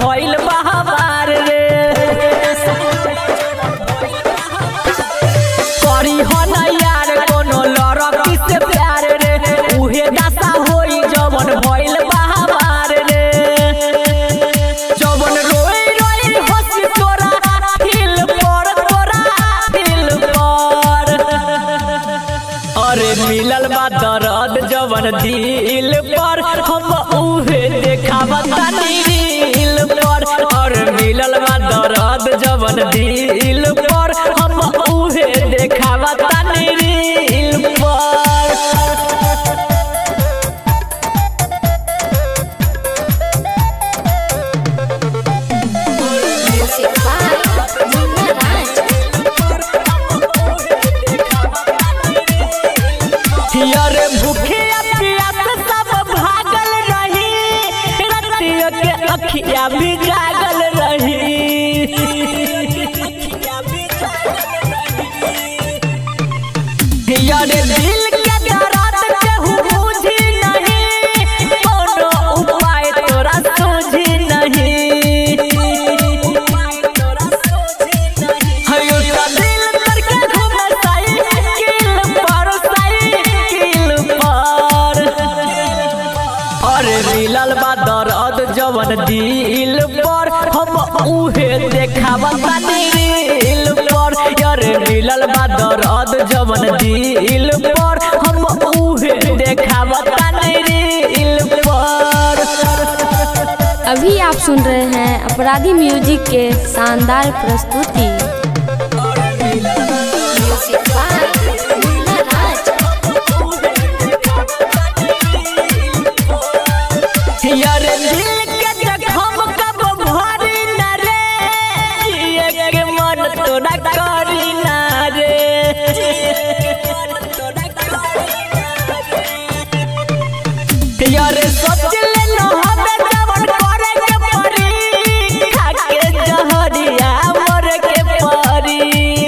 भइल बा हमार रे करी हो ना यार कोनो लड़की से प्यार रे उहे दशा होई जवन भइल बा हमार रे जवन रोई रोई हंसी तोरा हिल पर तोरा हिल पर अरे मिलल बा दर्द जवन दिल पर हम उहे देखावा तानी दिल पर और मिलल बा दर्द जवन दिल पर हम उहे देखावा तानी दिल पर Music by Munna Raj. यारे भूखिया प्यास सब भागल रही रतिया के अखिया भी जागल रही यारे दिल के दर्द केहू बुझी नहीं कोनो उपाय तोरा सूझी नहीं हयो ता दिल करके घूमे साइकिल पर साइकिल पर अरे मिलल बा दर्द जवन दिल पर हम उहे देखावा तानी दिल पर अरे मिलल बा दर्द जवन दिल पर हम उहे देखावा तानी दिल पर अभी आप सुन रहे हैं अपराधी म्यूजिक के शानदार प्रस्तुति Music by Munna Raj. यारे दिल के जखम कब भरी न रे जिए के मन तोरा करी न रे यारे सोच ले न हमे जवन करे के परी खा के जहरिया मर के परी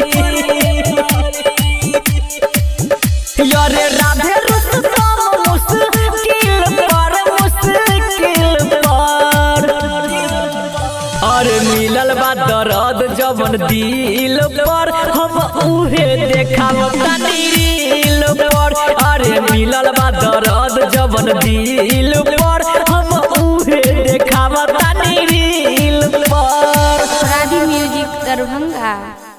यारे राधे रुस्तम मुश्किल पर मुश्किल पर अरे मिलल बा दर्द जवन दिल पर हम उहे देखाव तानी दिल पर अरे मिलल बा दर्द जवन दिल पर हम उहे देखाव तानी दिल पर अपराधी म्यूजिक दरभंगा